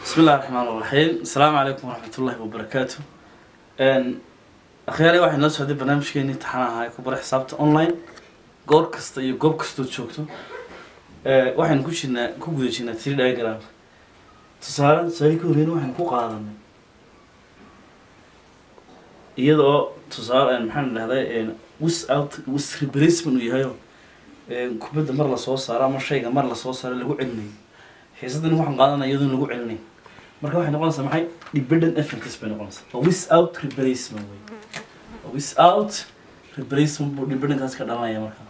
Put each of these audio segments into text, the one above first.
بسم الله الرحمن الرحيم السلام عليكم ورحمة الله وبركاته أن أخيرا واحد ناس هذا برنامج كيني تحنا هاي كبر حسابته أونلاين goor kasta iyo goob kastood joogto waxaynu ku jirnaa ku guda jirnaa tiri diagram tusaale tusaale ka horreyn waxaynu ku qaadanay iyada oo tusaale maxaan dhahday wis out wis replacement uu yahayo kubadda mar lasoo saaro ama shayga mar lasoo saaro lagu celinayo xiisadan waxaan qaadanaya iyadoo lagu celinayo marka waxay noqonaysaa maxay dependent effects bay noqonaysaa waa wis out replacement wey waa wis out replacement buu dependentkaas ka dhalanaya marka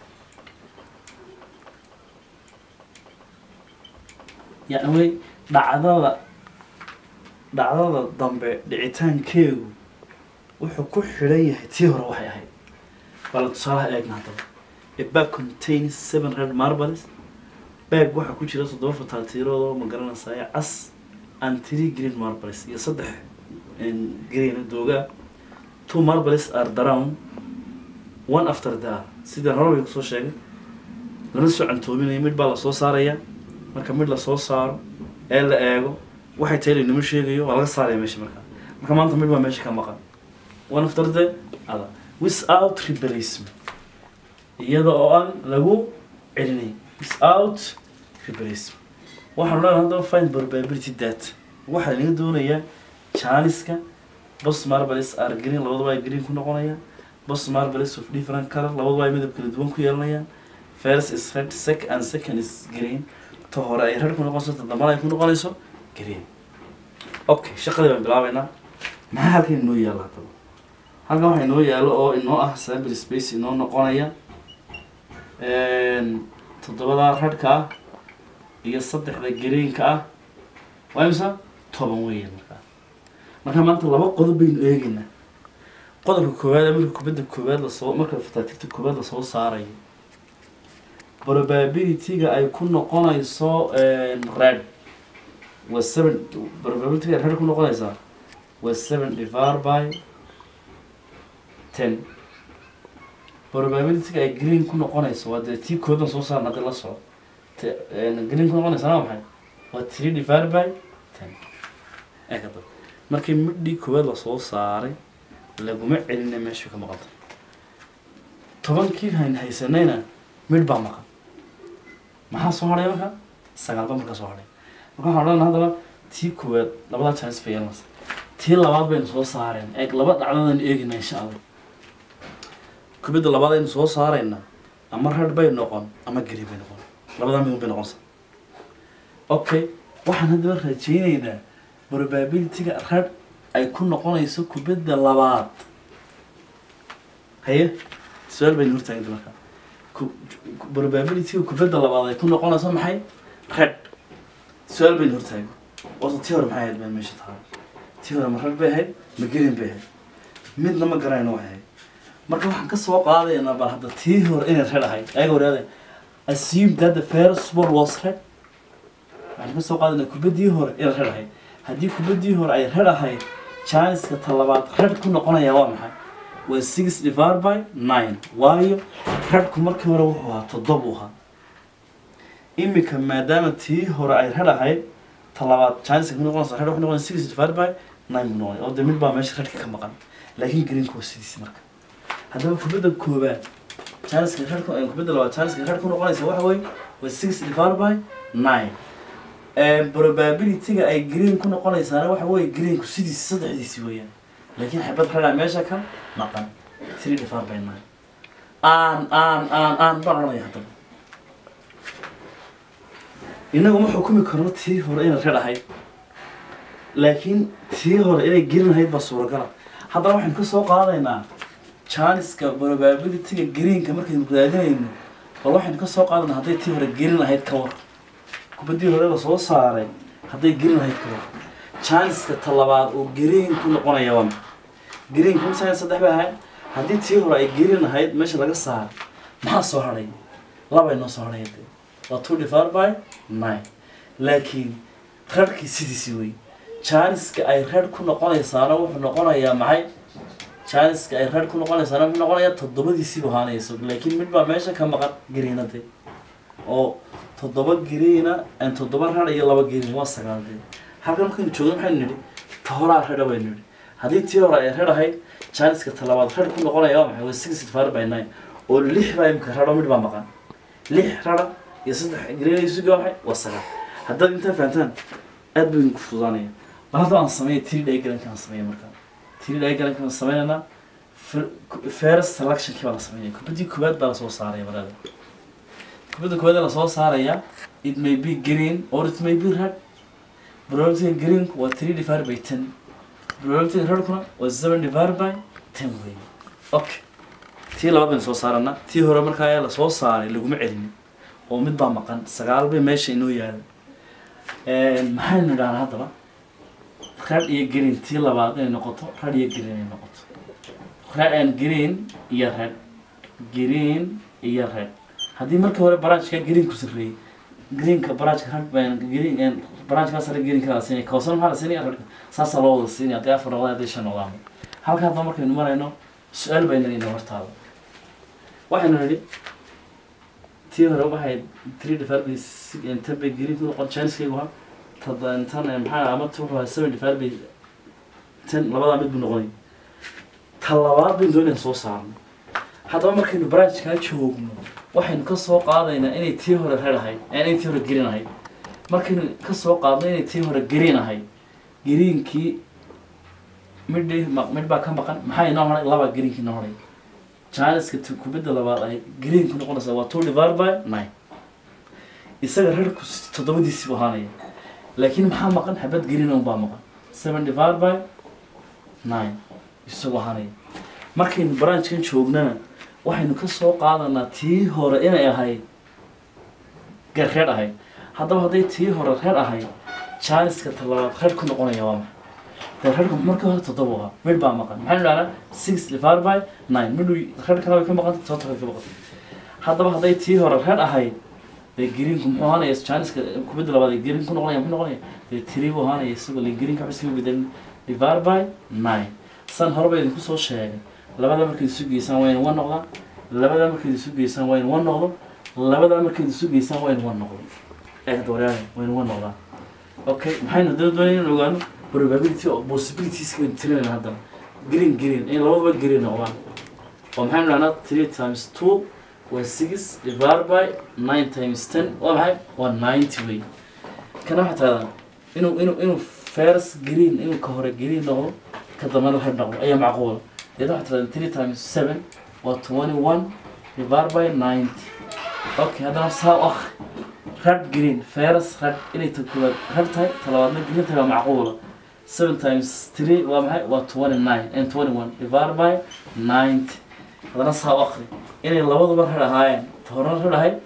yacni wey dhacdada dhacdada dambe dhicitaankeegu wuxuu ku xidhan yahay tii hore waxay ahayd bala tusaalaha eegna haddaba a bag contains seven red marbles bag waxaa ku jira toddoba fataaltiirood oo ma garanaysayo cas and three green marbles iyo saddex green doogaa two marbles are drowned one after the other sida hore kusoo sheegay lana soo cantoominaya mid baa lasoo saaraya marka mid lasoo saaro ee la eego waxay tahay laynama sheegayo waa laga saaraya meesha markaa marka maanta mid baa meesha ka maqan one after the other without replacement iyada oo aan lagu celinay without replacement waxaan leedahay haddaba find probability that waxaa laga doonayaa jaaniska bos marbles are green labadaba ay green ku noqonayaan bos marbles of different color labadaba ay midab kala duwan ku yeelanayaan first is red sec and second is green ta hore ay red ku noqonayso ta dambana ay ku noqonayso green okay shaqadii baan bilaabeynaa maxaa halkan inoo yaalla haddaba halkan waxaa inoo yaallo oo inoo ah sample space inoo noqonaya toddobadaa redhka ah iyo saddexda greenka ah waa imisa toban weeyaan markaa markaa maanta laba qodob baynu eegaynaa qodobka koowaad marka kubadda koowaad lasoo marka fataatigta koowaad lasoo saarayo probability-ga ay ku noqonayso red waa seven probability-ga red ku noqonaysaa waa seven divided by ten probability-ga ay green ku noqonayso waa dee tii kooban soo saarna hadii la soco green ku noqonaysa waa maxay waa three divided by ten eekada markii midhii koowaad lasoo saaray laguma celina meeshu ka maqanta tobankii hayn haysanayna midh baa maqan maxaa soo hadhay marka sagaal ba markaa soo hadhay marka waxaan odhanaa haddaba tii koowaad labadaa chance bay yeelanaysa tii labaad baynu soo saareen eeg laba dhacdadan eegina insha allah kubadda labaad aynu soo saarayna ama red bay noqon ama gari bay noqon labadaa midun bay noqonaysa okay waxaan haddaba rajaynaynaa probability-ga red ay ku noqonayso kubadda labaad haye su-aal baynu hortaaganta markaa probability-ga kubadda labaad ay ku noqonayso maxay red su-aal baynu hortaago oota tii hore maxay ahayd baan meesha tahay tii hore ma red bay ahayd ma green bay ahayd midna ma garanayno waxay ahayd marka waxaan ka soo qaadaynaa bal hadda tii hore inay red ahayd ayaga waraada assume that the first ball was red waxaan ka soo qaadaynaa kubaddii hore inay red ahayd haddii kubaddii hore ay red ahayd chanska talabaad red ku noqonaya waa maxay waa six divided by nine waayo redku markii hore wuxuu ahaa toddoba u ahaa imika maadaama tii hore ay red ahayd talabaad chanska ku noqonaysa red wuxuu noqonaya six divided by nine buu noqonaya oo dee mid baa meesha redka ka maqan laakiin greenka waa sidiisi marka haddaba kubadda koobaad chanska redku kubadda labaad chanska red ku noqonaysa waxa weeye waa six divided by nine probability-ga ay green ku noqonaysaana waxa weeye greenku sidiisi saddexdiisi weeyaan laakiin xabad redaa meesha ka maqan three divided by nine aan aan aan aan baan oranaya haddaba inagu ma xukumi karno tii hore inay red ahayd laakiin tii hore inay green ahayd baa suuragala haddaba waxaynu ka soo qaadaynaa janiska probability-ga greenka markaynu raadinayno bal waxaynu ka soo qaadanaa hadday tii hore green ahayd ka war kubaddii hore la soo saaray hadday green ahayd ka war janiska talabaad oo green ku noqonaya waa maxay green kun sagan saddex bay ahayd haddii tii hore ay green ahayd meesha laga saaray maxaa soo hadhay labay noo soo hadhay dee waa two divided by nine laakiin redkii sidiisii wey janiska ay red ku noqonaysaana wuxuu noqonayaa maxay janiska ay red ku noqonaysaana wuxuu noqonayaa toddobadiisiibu ahaanayso laakiin mid baa meesha ka maqan greenade oo toddoba greena toddoba red iyo laba green waa sagaal dee halkan markaynu joogno maxaynu nidhi ta horaa redha baynu nidhi haddii tii hore ay redh ahayd janiska talabaad redh ku noqonaya waa maxay waa six divided by nine oo lix baa imika redho midh baa maqan lix redha iyo saddex greenaysuga waxay waa sagaal haddaad intaa fahantaan aad buu idinku fududaanaya bal hadda aan sameeya three diagramka aan sameeya markaa three diagramka aan sameynaynaa first selectionkii baa la sameynaya kubaddii koowaad baa lasoo saaraya marada kubadda koowaad ee lasoo saaraya it may be green or it may be red probability green waa three divided by ten probability redkuna waa seven divided by ten wey okay tii labaad baynu soo saarana tii hore markaa ayaa lasoo saaray laguma celinin oo mid baa maqan sagaal bay meesha inoo yaala maxaynu idhahnaa haddaba red iyo green tii labaad inay noqoto red iyo green inay noqoto red and green iyo red green iyo red haddii markii hore branchka green ku sarreeyey greenka branchka red baan green branchka sare greenka la siinaya kawsana maxaa la siinaya redka saasaa loo wada siinaya haddii afar noqdaan haddii shan noqdaan halka hadda markaynu marayno su-aal bayna inoo hortaada waxaynu nidhi tii hore waxay three divided by six ten bay green ku noqon chanskaygu ha tan tan maxaa ama wuxuu ahaa seven divided by ten labadaa mid buu noqonay ta labaad baynu doonayaan soo saarno haddaba markaynu branchkaa joogno waxaynu ka soo qaadaynaa inay tii hore red ahayd inay tii hore green ahayd markaynu ka soo qaadno inay tii hore green ahayd greenkii midhi midh baa ka maqan maxaa inoo haray laba greenkii inoo haray janiska kubadda labaad ay greenku noqonaysaa waa two divided by nine isaga redku toddobadiisii buu ahaanaya laakiin maxaa maqan xabad green un baa maqan seven divided by nine isagoo ahaanaya markaynu branchkan joognana waxaynu ka soo qaadanaa tii hore inay ahayd reer ahayd haddaba hadday tii hore reer ahayd janiska talabaad reer ku noqonaya waa maxay dee reerku markii hore toddoba ahaa midh baa maqan maxaynu dhahnaa six divided by nine midhu reer kale way ka maqanta tobanka way ka maqanta haddaba hadday tii hore reer ahayd dee greenku muxuu ahaanaya janiska kubadda labaad ee green ku noqonaya muxuu noqonaya dee three buu ahaanaya isagoo le greenka waxba iskaga bedelin divided by nine san horeba idinku soo sheegay labada markayd isu geysaan waa in one noqdaan labada markayd isu geysaan waa in one noqdo labada markayd isu geysaan waa in one noqdo eegda waryaale waa in one noqdaan okay maxaynu dada doonaya inaan ogaano probability of possibilities baynu tirinayna haddana green green in labadaba green noqdaan oo maxaynu dhahnaa three times two waa six divided by nine times ten waa maxay waa ninety way kana waxaa tirahdaan inuu inuu inuu first green inuu ka hore green noqdo ka dambana red noqdo ayaa macquula deed waxaa tirahdaan three times seven waa twenty one divided by ninety okay haddana saa u akri red green first red inay ta koowaad red tahay talabaadna green tahay waa macquula seven times three waa maxay waa twenty nine and twenty one divided by ninety haddana saa u akri inay labaduba red ahaayeen ta horena red ahayd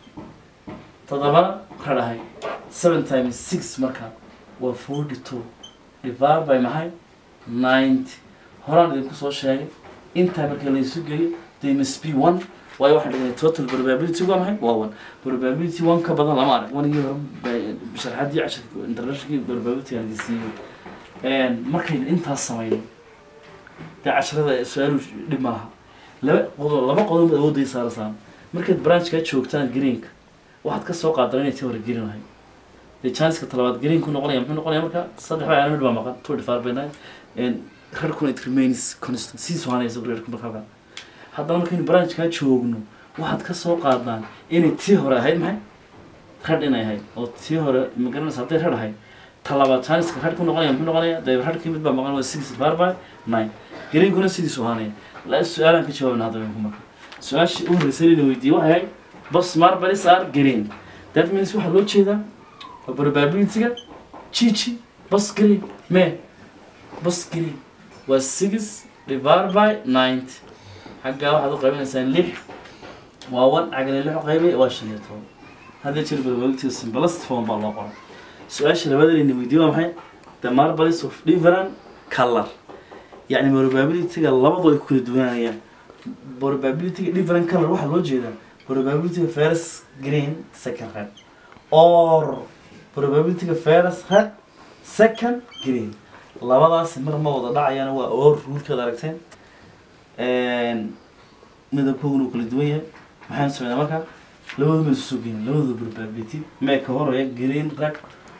toddobana red ahayd seven times six marka waa forty two divided by maxay ninety horaan idinku soo sheegay intaa marka la isu geeyo they must be one waayo waxaan dhignay total probability waa maxay waa one probability one ka badan lama arag wanigii hore sharxadii casharka internationalkii probability aan idin markaynu intaas samayno dee casharada su-aalu dhib ma laha laba qodob laba qodob baad awoodday saarasaan markaad branchkaa joogtaan greenka waxaad ka soo qaadan inay tii hore green ahay dee chanska talabaad green ku noqonaya muxuu noqonaya marka saddex baa mid baa maqan two divided by nine reerkuna it remains constant siisu hanaysa reerku marka halkan haddana markaynu branchkaa joogno waxaad ka soo qaadaan inay tii hore ahayd maxay red inay ahayd oo tii hore magaranaysa hadday red ahayd talabaad janiska red ku noqonaya muxuu noqonaya dee redkii mid baa maqan waa six divided by nine greenkuna sidiisu ahaanaya la su-aalaan ka jawaabna hadda ku marka su-aashii u horreysay la weydiiyey waxay ahayd bas marbalis are green that means waxaa loo jeedaa waa probability-ga chichi bas green me bas green waa six divided by ninety xaggaa waxaad u qaybinaysaan lix waa one cagna lix u qaybay waa shan iyo toban hadda jir probability simplest form baa loo qoray su-aasha labada layna weydiiyey waa maxay the marbles of different color yacni probability-ga labadu ay ku kala duwanayaan probability-ga different color waxaa loo jeedaa probability-ga first green second red or probability-ga first red second green labadaasi mar ma wada dhacayaan waa or ruulkeeda aragteen midabkooduna uu kala duwan yahay maxaynu sameynaa marka labadu ma isu soo geynin labadooda probability mee ka horeeya green red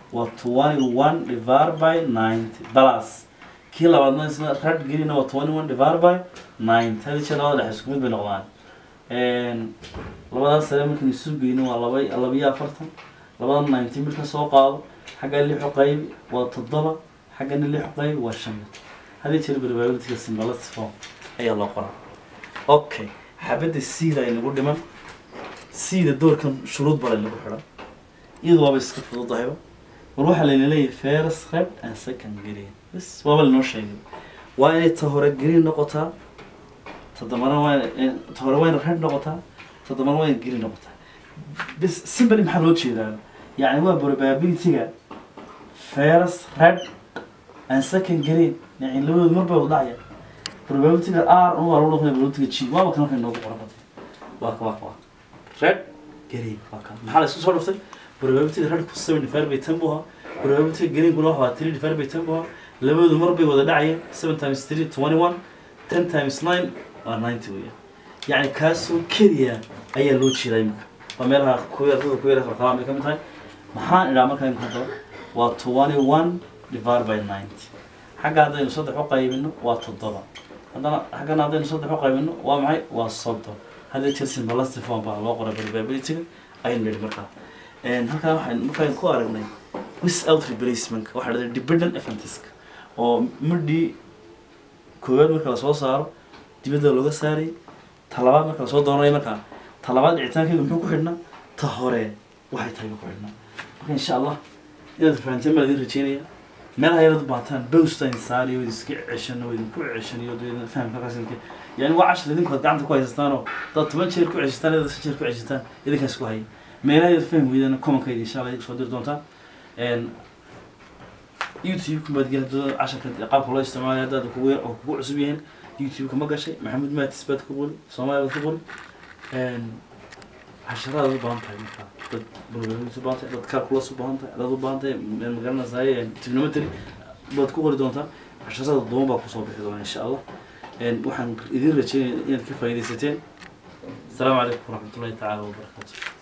waa twenty one divided by ninety plus kii labaadna isna red green waa twenty one divided by ninety hadi jeer labada dhexe isku mid bay noqdaan labadaas sare markaan isu geyno waa laba labiyo afartan labada ninety midka soo qaado xagga lixu qayb waa toddoba xaggana lixu qayb waa shan hadii jeer probabilityga symbolistic form ayaa loo qoraa okay xabadda cda ay nagu dhiman cda doorkan shuruud bale lagu xidhan iyadu waaba iska fududahayba war waxaa layna leeyahay first red and second green bas waaba lanoo sheegay waa inay ta hore green noqotaa todobana waa ta hore waa ina red noqotaa todobana waa ina green noqotaa bas simple maxaa loo jeedaa yacni waa probabilityga first red and second green yani labadooda mar bay wada dhacaya probabilityga r un waa lagu dhaqmaya probabilityga g waaba kan markay noogu qoran batay waa ka waa ka waa red green waa kan maxaa la isku soo dhuftay probabilityga redku seven divided by ten buu ahaa probabilityga greenkuna waxa waa three divided by ten buu ahaa labadoodu mar bay wada dhacayeen seven times three twenty one ten times nine waa ninety weya yacni kaasoo keliya ayaa loo jeedaa imika waa meelaha kuya ardada ku yara qalqalaan bay ka mid tahay maxaan idhaa markaa imika hadaba waa twenty one divided by ninety xagga haddaynu saddex u qaybino waa toddoba haddana xaggana haddaynu saddex u qaybino waa maxay waa soddon hadda jeer symbolistic form baa loo qoray probabilityga aynu nidhi markaa halkaa waxaan markaan ku aragnay without replacement waxaa dhahday dependent eventiska oo midhii koowaad marka lasoo saaro dibadda looga saaray talabaad marka lasoo doonanayo markaa talabaad dhicitaankayga muxuu ku xidhnaa ta hore waxay tahay ku xidhnaa marka insha allah inaad fahanteen baa idin rajeynaya meelaha yaraad u baataan bowstein saariyo wid iska ceshano wid ku ceshaniyo dee fahamka qasinka yani waa cashar idinku ad gacanta ku haysastaanoo dad toban jeer ku ceshataan dad shan jeer ku ceshataan idinkaas ku hayay meelaha yar faham weydana commonkayda insha allah soo diri doontaan youtube kumaadgel hadda casharka qaabka loo isticmaalayo haddaad kugu oo kugu cusub yihiin youtube-ka ma gashay maxamed maatis baad ku qori soomaaliya baad ku qori casharaad u baahan tahay marka dad probability u baahan tahay dad calculus u baahan tahay dad u baahan tahay magaranaysaay trigonometry baad ku qori doontaa casharada duban baa kusoo bixi doona insha allah waxaan idin rajeynaya inaad ka faaidaysateen asalaamu calaykum waraxmatullahi tacaala wabarakaatu